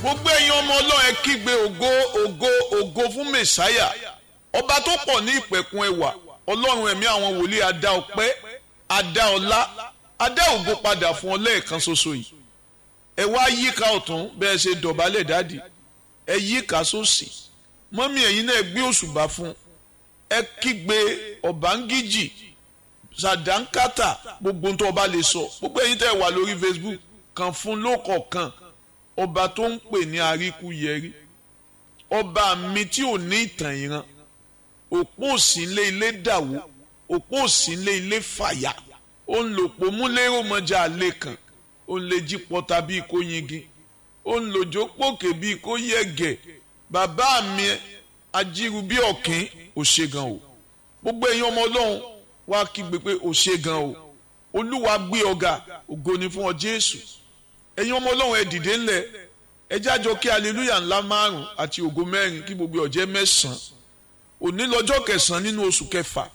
gbogbo ẹ̀yin ọmọ ọlọ́run ẹ kígbe ògo ògo ògo fún mẹ̀sáyà ọba tó pọ̀ ní ìpẹ̀kun ẹwà ọlọ́run ẹ̀mí àwọn wòlíì adá ọpẹ́ adá ọlá adá ògo padà fún ọ lẹ́ẹ̀kan ṣoṣo yìí ẹ wá yíká ọ̀tún bẹ́ẹ̀ ṣe dọ̀bálẹ̀ dádì ẹ yíká sósì mọ́mí ẹ̀yin náà gbé òṣùbà fún ẹ kígbe ọ̀bángíjì sàdánkátà gbogbo tó ọba lè sọ gbogbo ẹ̀yin tẹ́ wà lórí Facebook kàn fún lókọ̀ọ̀kan ọba tó ń pè ní àríkúyẹrí ọba mi tí ò ní ìtàn ìran òpó òsínlé ilé dàwó òpó òsínlé ilé fàyà ó ń lò pò múlẹ́rò mọ́jà àlè kan ó ń lè jí pọ́ta bíi kó yingin ó ń lòjó pòkè bíi kó yẹ̀gẹ̀ bàbá mi ajíru bí ọ̀kín ò ṣe gan o gbogbo ẹ̀yin ọmọ ọlọ́run wá kígbe pé ò ṣe gan o olúwa gbé ọ̀gá ògo ni fún ọ jésù ẹ̀yin ọmọ ọlọ́run ẹ dìde ńlẹ̀ ẹ jájọ kí aleluya ńlá márùn àti ògo mẹ́rin kí gbogbo ọ̀jẹ́ mẹ́sàn-án òní lọ́jọ́ kẹsàn-án nínú oṣù kẹfà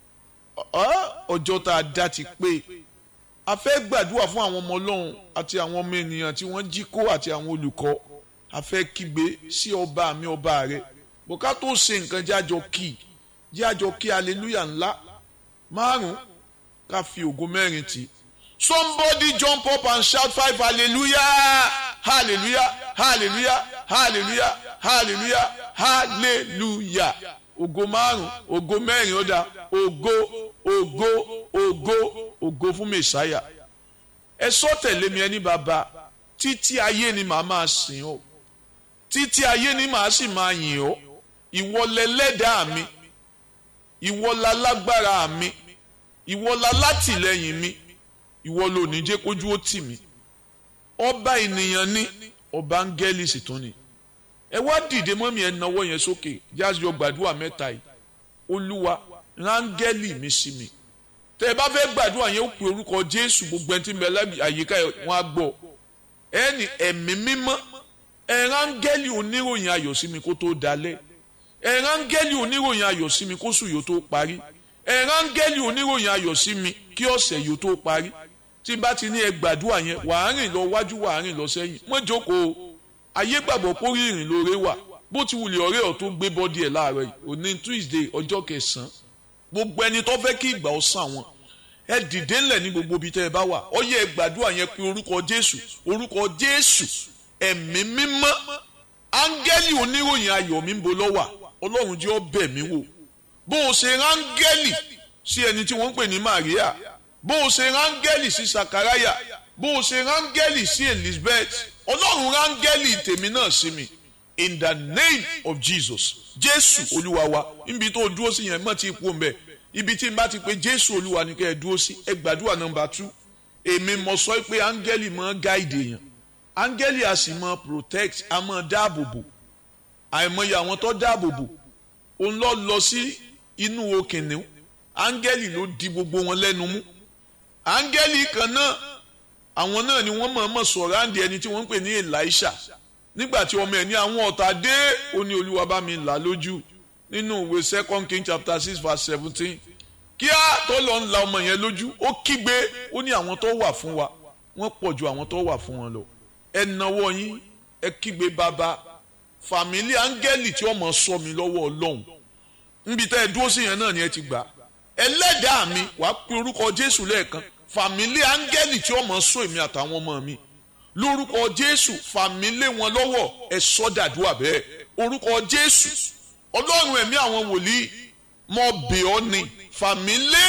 ọjọ́ tá a dá ti pé a fẹ́ gbàdúrà fún àwọn ọmọ ọlọ́run àti àwọn ọmọ ènìyàn tí wọ́n jí kó àti àwọn olùkọ́ a fẹ́ kígbe sí ọba mi ọba rẹ bùká tó ṣe nǹkan jájọ kí jájọ kí aleluya ńlá márùn ká fi ògo mẹ́rin tì í Somebody jump up and shout five hallelujah hallelujah hallelujah hallelujah hallelujah hallelujah ògo márùn ògo mẹ́rin ó dá ògo ògo ògo ògo fún mẹsàáyà ẹ sọ tẹ̀lé mi ẹni bàbá títí ayé ni màá máa sìn ọ́ títí ayé ni màá sì máa yìn ọ́ ìwọ lẹlẹ́dàá mi ìwọ lálágbára mi ìwọ lálátìlẹ́yìn mi ìwọ ló ní jẹ́ kójú ó tì mí ọba ènìyàn ní ọba áńgẹ́lì sì tún ni ẹ wá dìde mọ́mí ẹ nawọ́ yẹn sókè jáde gbàdúrà mẹ́ta yìí olúwa rángẹ́lì mi sí mi tẹ ẹ bá fẹ́ gbàdúrà yẹn ó pe orúkọ jésù gbogbo ẹni tí ń bẹ lábì àyíká wọn á gbọ́ ẹ ní ẹ̀mí mímọ́ ẹ rángẹ́lì oníròyìn ayọ̀ sí mi kó tó dalẹ̀ ẹ rángẹ́lì oníròyìn ayọ̀ sí mi kó sùn yóò tó parí ẹ rángẹ́lì oníròyìn ayọ̀ sí mi kí ọ̀sẹ̀ yóò tó parí tí n bá ti ní ẹ gbàdúrà yẹn wàá rìn lọ wájú wàá rìn lọ sẹ́yìn mọ́ jókòó ayé gbàgbọ́ pórí ìrìn lóore wà bó ti wulẹ̀ ọ̀rẹ́ ọ̀ tó gbé bọ́dí ẹ̀ láàárọ̀ yìí òní Tuesday ọjọ́ kẹsàn-án gbogbo ẹni tó fẹ́ kí ìgbà ó sàn wọn ẹ dìde ńlẹ̀ ní gbogbo ibi tẹ́ ẹ bá wà ó yẹ ẹ gbàdúrà yẹn pé orúkọ Jésù orúkọ Jésù ẹ̀mí mímọ́ áńgẹ́lì oníròyìn ayọ̀ mi ń bo lọ́wà Ọlọ́run jẹ́ ó bẹ̀ mí wò bó o ṣe ráńgẹ́lì sí ẹni tí wọ́n ń pè ní Maria bó o ṣe rángẹ́lì sí sakaraya bó o ṣe rángẹ́lì sí elizabeth ọlọ́run rángẹ́lì tèmi náà sí mi in the name of jesus jésù olúwa wa níbi tó o dúró sí yẹn mọ̀ tí ipò ń bẹ̀ ibi tí n bá ti pé jésù olúwa ni kẹ́ ẹ dúró sí ẹ gbàdúrà nọ́mbà tú èmi mọ̀ sọ pé áńgẹ́lì máa gáìdì èèyàn áńgẹ́lì a sì máa protect a máa dáàbò bò àìmọye àwọn tó dáàbò bò òun lọ lọ sí inú okìnìún áńgẹ́lì ló di gbogbo wọn lẹ́nu mú áńgẹ́lì kan náà àwọn náà ni wọ́n mọ̀ọ́mọ̀ sọ̀rọ̀ àǹdí ẹni tí wọ́n ń pè ní Elisha nígbà tí ọmọ ẹ̀ ní àwọn ọ̀tá dé ó ní olúwa bá mi là lójú nínú ìwé second king chapter six verse seventeen kíá tó lọ ń la ọmọ yẹn lójú ó kígbe ó ní àwọn tó wà fún wa wọ́n pọ̀ ju àwọn tó wà fún wọn lọ ẹ nawọ́ yín ẹ kígbe bàbá fàmílì áńgẹ́lì tí ọmọ sọ mi lọ́wọ́ ọlọ́run níbi tẹ́ ẹ dúró sí yẹn náà ni ẹ ti gbà ẹlẹ́dàá mi wàá pe orúkọ Jésù lẹ́ẹ̀kan fàmílì áńgẹ́lì tí ọmọ sọ èmi àtàwọn ọmọ mi lórúkọ jésù fàmílì wọn lọ́wọ́ ẹ sọ́dàdúrà bẹ́ẹ̀ orúkọ jésù ọlọ́run ẹ̀mí àwọn wòlíì mọ bẹ̀ ọ́ ni fàmílì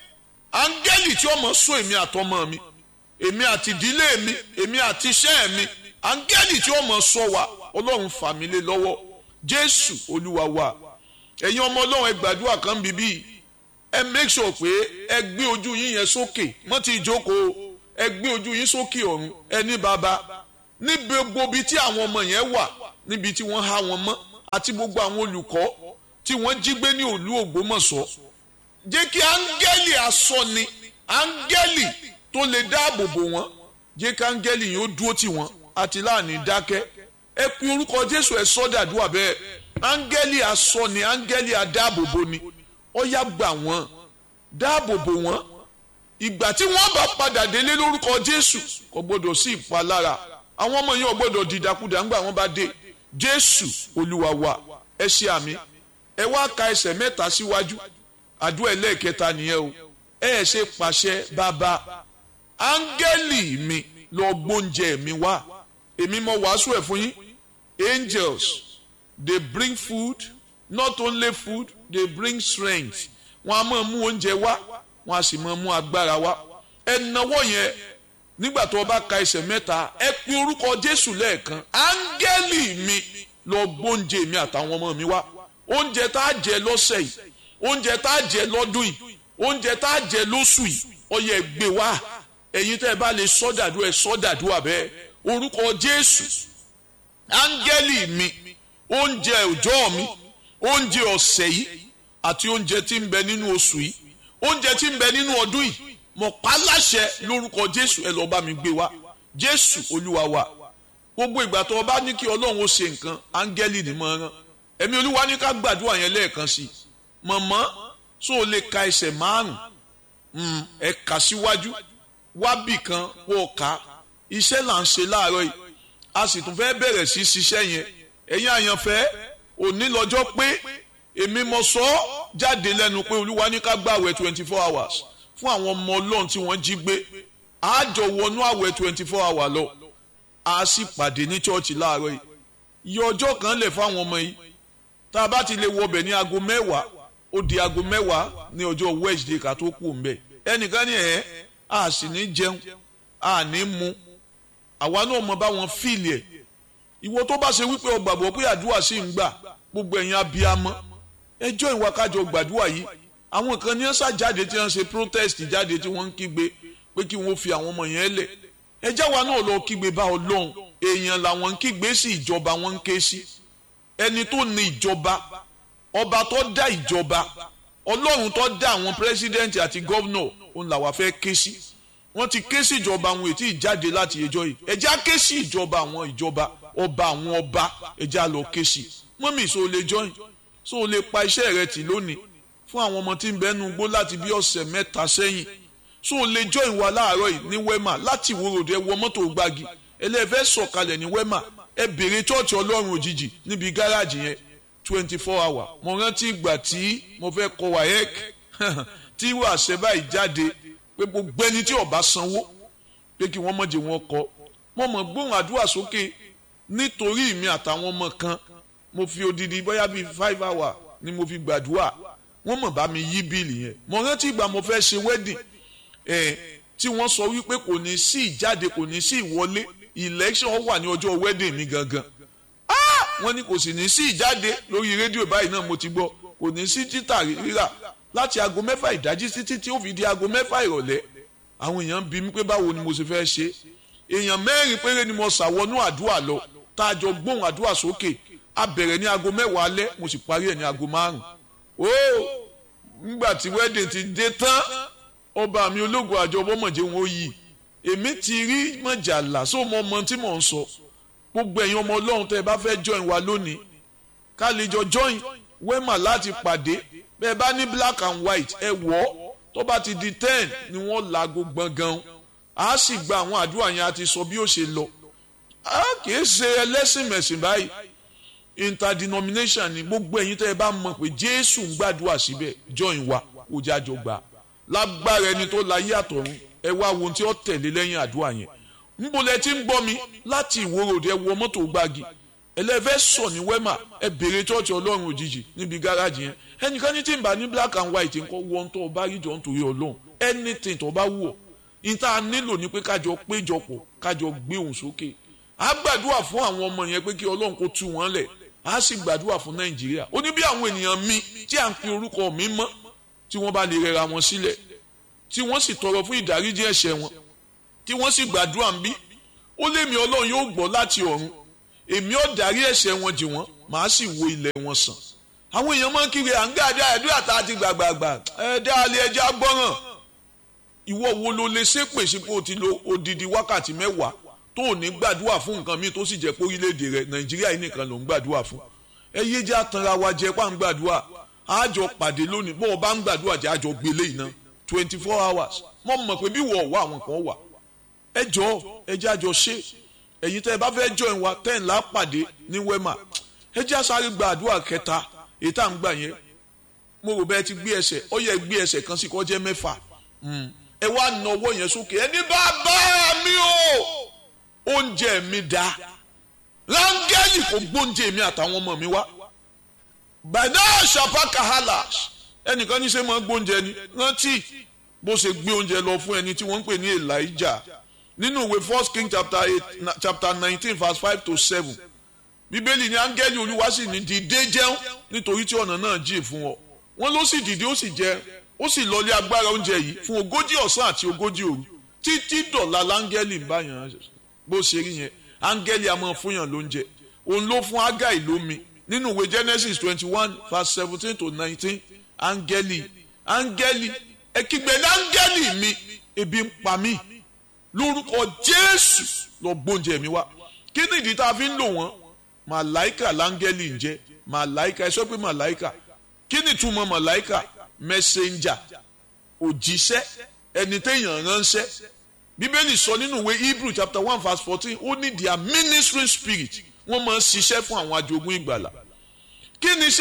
áńgẹ́lì tí ọmọ sọ èmi àtọmọ mi èmi àti ìdílé mi èmi àti iṣẹ́ mi áńgẹ́lì tí ọmọ sọ wa ọlọ́run fàmílì lọ́wọ́ jésù olúwa wa ẹ̀yin ọmọ ọlọ́run ẹ gbàdúrà kan bíbí ẹ make sure pé ẹ gbé ojú yín yẹn sókè mọ́ ti jókòó ẹ gbé ojú yín sókè ọ̀run ẹ ní bàbá níbi gbogbo ibi tí àwọn ọmọ yẹn wà níbi tí wọ́n há wọn mọ́ àti gbogbo àwọn olùkọ́ tí wọ́n jí gbé ní òlú Ògbómọ̀ṣọ́ jẹ́ kí áńgẹ́lì asọ́ni áńgẹ́lì tó lè dáàbò bò wọ́n jẹ́ kí áńgẹ́lì yìí ó dúró tì wọ́n àti láàní dákẹ́ ẹ pe orúkọ Jésù ẹ sọ́dàdúrà bẹ́ẹ̀ áńgẹ́lì asọ́ni áńgẹ́lì adáàbòbò ni ó yá gbà wọ́n dáàbò bò wọ́n ìgbà tí wọ́n bá padà délé lórúkọ Jésù kò gbọdọ̀ sí ìpalára àwọn ọmọ yẹn ò gbọ́dọ̀ dìdàkudà ńgbà wọ́n bá dé jésù olúwa wa ẹ ṣe àmì ẹ wá ka ẹsẹ̀ mẹ́ta síwájú àdúrà ẹlẹ́ẹ̀kẹta nìyẹn o ẹ ṣe pàṣẹ bàbá áńgẹ́lì mi lọ gbóúnjẹ mi wá èmi mo wàásù ẹ̀ fún yín angels they bring food not only food they bring strength wọn a máa mú oúnjẹ wá wọn a sì máa mú agbára wá ẹ náwó yẹn nígbà tó o bá ka ẹsẹ̀ mẹ́ta ẹ pe orúkọ jésù lẹ́ẹ̀kan áńgẹ́lì mi lọ gbóúnjẹ mi àtàwọn ọmọ mi wá oúnjẹ tá a jẹ lọ́sẹ̀ yìí oúnjẹ tá a jẹ lọ́dún yìí oúnjẹ tá a jẹ lóṣù yìí ọyẹ gbé wá ẹ̀yin tẹ́ ẹ bá lè sọ́dàdú ẹ sọ́dàdú àbẹ́ orúkọ jésù áńgẹ́lì mi oúnjẹ òjọ́ mi oúnjẹ ọ̀sẹ̀ yìí àti oúnjẹ tí ń bẹ nínú oṣù yìí oúnjẹ tí ń bẹ nínú ọdún yìí mo pa láṣẹ lórúkọ jésù ẹ lọ́ọ́ bá mi gbé wá jésù olúwa wa gbogbo ìgbà tó o bá ní kí ọlọ́run ó ṣe nǹkan áńgẹ́lì ni mo rán ẹ̀mí olúwa ní ká gbàdúrà yẹn lẹ́ẹ̀kan sí i mọ̀mọ́ tó o lè ka ẹsẹ̀ márùn-ún ẹ kà síwájú wábì kan kó o kà iṣẹ́ là ń ṣe láàárọ̀ yìí a sì tún fẹ́ bẹ̀rẹ̀ sí ṣiṣẹ́ yẹn ẹ̀yin àyànfẹ́ òní lọ́jọ́ pé èmi mo sọ ọ́ jáde lẹ́nu pé olúwa ní ká gbàwẹ̀ twenty four hours fún àwọn ọmọ ọlọ́run tí wọ́n jí gbé àjọ wọnú àwẹ̀ twenty four hours lọ a sì pàdé ní chọ́ọ̀chì láàárọ̀ yìí iye ọjọ́ kan lè fáwọn ọmọ yìí tá a bá ti lè wọbẹ̀ ní aago mẹ́wàá ó di aago mẹ́wàá ní ọjọ́ Wednesday ká tó kù mbẹ́ ẹnìkan ní ẹ̀ a sì ní jẹun a ní mu àwa náà mọ báwọn fíìlì ẹ̀ ìwọ tó bá ṣe wípé o gbàgbọ́ pé àdúrà sì ń gbà gbogbo ẹ̀yin abiyamọ ẹjọ́ ìwà kájọ gbàdúrà yìí àwọn kan ní ẹ̀sà jáde tí wọ́n ṣe protest jáde tí wọ́n ń kígbe pé kí wọ́n fi àwọn ọmọ yẹn lẹ̀ ẹjẹ́ wa náà lọ kígbe bá ọlọ́run èèyàn làwọn ń kígbe sí ìjọba wọn ń ké sí ẹni tó ní ìjọba ọba tó dá ìjọba ọlọ́run tó dá àwọn pírẹsidẹ́ǹtì àti gọ́vnọ̀ òun làwa fẹ́ ké sí wọ́n ti ké sí ìjọba àwọn ètí ìjáde láti ẹjọ́ yìí ẹjẹ́ á ké sí ìjọba àwọn ìjọba ọba àwọn ọba ẹjẹ́ á lọ ké sí mọ́mì so lè join so lè pa iṣẹ́ rẹ tì lónìí fún àwọn ọmọ tí ń bẹnu gbó láti bí ọ̀sẹ̀ mẹ́ta sẹ́yìn so lè join wa láàárọ̀ yìí ní wema láti ìwòròdú ẹ wọ mọ́tò gbági ẹlẹ́fẹ́ sọ̀kalẹ̀ ní wema ẹ bèrè chọ́ọ̀chì ọlọ́run òjijì níbi gáràjì yẹn twenty four hour mo rántí ìgbà tí mo fẹ́ kọ wayek tí wàṣẹ báyìí jáde pé gbogbo ẹni tí ó bá sanwó pé kí wọ́n mọ̀jẹ̀ wọn kọ mo mọ̀ gbóhùn àdúrà sókè nítorí mi àtàwọn ọmọ kan mo fi odidi bóyá bíi five hour ni mo fi gbàdúrà wọ́n mọ̀ bá mi yí bíìlì yẹn mo rántí ìgbà mo fẹ́ ṣe wedding ẹ̀ tí wọ́n sọ wípé kò ní sí ìjáde kò ní sí ìwọlé election wà ní ọjọ́ wedding mi gangan wọ́n ní kò sì ní sí ìjáde lórí rédíò báyìí náà mo ti gbọ́ kò ní sí títà rírà láti aago mẹ́fà ìdájí títí tí ó fi di aago mẹ́fà ìrọ̀lẹ́ àwọn èèyàn bí mi pé báwo ni mo ṣe fẹ́ ṣe èèyàn mẹ́rin péré ni mo ṣàwọnú àdúrà lọ tá a jọ gbóhùn àdúrà sókè a bẹ̀rẹ̀ ní aago mẹ́wàá alẹ́ mo sì parí ẹ̀ ní aago márùn-ún ó nígbà tí wedding ti dé tán ọba mi ológun àjọ ọmọọmọdé wọn ó yí èmi ti rí mọ̀jàlá só mọ ọmọ tí mò ń sọ gbogbo ẹ̀yin ọmọ ọlọ́run tẹ́ ẹ bá fẹ́ join wa lónìí ká lè jọ join wema láti pàdé bẹ́ẹ̀ bá ní black and white ẹ wọ̀ ọ́ tó bá ti di ten ni wọ́n laago gbọ̀ngàn a sì gba àwọn àdúrà yẹn a ti sọ bí ó ṣe lọ a kì í ṣe ẹlẹ́sìn mẹ̀sìn báyìí interdenomination ni gbogbo ẹ̀yin tẹ́ ẹ bá mọ̀ pé jésù ń gbàdúrà síbẹ̀ join wa ó jájọ gbà lágbára ẹni tó láyé àtọ̀run ẹ wá wo ohun tí ó tẹ̀lé lẹ́yìn àdúrà yẹn nbọlẹ tí ń gbọ́ mi láti ìwòròdì ẹ wọ mọ́tò gbági ẹlẹ́fẹ́ sọ ní wẹ́mà ẹ bèrè chọ́ọ̀chì ọlọ́run òjijì níbi gáràjì yẹn ẹnìkan ní tí ń bá ní black and white nǹkan wọ́n tó bá rí jọ nítorí ọlọ́run anything tó bá wù ọ́ níta nílò ni pé kájọ péjọpọ̀ kájọ gbé òun sókè á gbàdúrà fún àwọn ọmọ yẹn pé kí ọlọ́run kó tú wọn lẹ̀ á sì gbàdúrà fún nàìjíríà ó ní bí àwọn ènìyàn mi tí à ń pe orúkọ mi mọ́ tí wọ́n bá lè rẹra wọn sílẹ̀ tí wọ́n sì tọrọ fún ìdáríjì ẹ̀ṣẹ̀ wọn tí wọ́n sì gbàdúrà ń bí ó lémi ọlọ́run yóò gbọ́ láti ọ̀run èmi ò dárí ẹ̀ṣẹ̀ wọn jì wọ́n màá sì wo ilẹ̀ wọn sàn àwọn èèyàn máa ń kiri à ń gá àdá àdúrà tá a ti gbàgbàgbà ẹ dá alẹ́ ẹja gbọ́ràn ìwọ wo ló lè ṣépè sí pé o ti lo odidi wákàtí mẹ́wàá tó ò ní gbàdúrà fún nǹkan míì tó sì jẹ́ pé orílẹ̀-èdè rẹ nàìjíríà yìí nìkan ló ń gbàdúrà fún ẹ yé jẹ́ àtànra wa jẹ́ pà ń gbàdúrà àjọ pàdé lónìí bó o bá ń gbàdúrà jẹ́ àjọ gbélé iná twenty four hours mo mọ̀ pé bí wọ́ọ̀ wá àwọn kan wà ẹ jọ ẹ jẹ́ àjọ ṣe ẹ̀yin tẹ́ ẹ bá fẹ́ join wa ten la pàdé ní wema ẹ jẹ́ àsáré gba àdúrà kẹta èyí tá à ń gbà yẹn mo rò bẹ́ẹ̀ ti gbé ẹsẹ̀ ó yẹ gbé ẹsẹ̀ kan sí kó jẹ́ mẹ́fà ẹ wá na ọwọ́ yẹn sókè ẹni bàbá mi o oúnjẹ mi dá rángẹ́lì kò gbóúnjẹ mi àtàwọn ọmọ mi wá bàdá ṣàpá kàhálà ẹnìkan ní ṣe máa gbóúnjẹ ni rántí bó ṣe gbé oúnjẹ lọ fún ẹni tí wọ́n ń pè ní Elijah nínú ìwé first king chapter eight chapter nineteen verse five to seven bíbélì ní áńgẹ́lì olúwa sì ní dìde jẹun nítorí tí ọ̀nà náà jìn fún ọ wọ́n ló sì dìde ó sì jẹ ó sì lọlé agbára oúnjẹ yìí fún ogójì ọ̀sán àti ogójì òru títí dọ̀la láńgẹ́lì ń báyàn bó ṣe rí yẹn áńgẹ́lì a máa fún yàn lóúnjẹ òun ló fún ágáì lómi nínú ìwé genesis twenty one verse seventeen to nineteen áńgẹ́lì áńgẹ́lì ẹ kígbe ní áńgẹ́lì mi ebi ń pa mí lórúkọ jésù lọ gbóúnjẹ mi wá kí ni ìdí tá a fi ń lò wọ́n màláìkà láńgẹ́lì ń jẹ́ màláìkà ẹ sọ pé màláìkà kí ni ìtumọ̀ màláìkà messenger òjíṣẹ́ ẹni téèyàn ránṣẹ́ bíbélì sọ nínú ìwé hebrew chapter one verse fourteen ó ní their ministering spirit wọ́n máa ń ṣiṣẹ́ fún àwọn ajogun ìgbàlà kí ni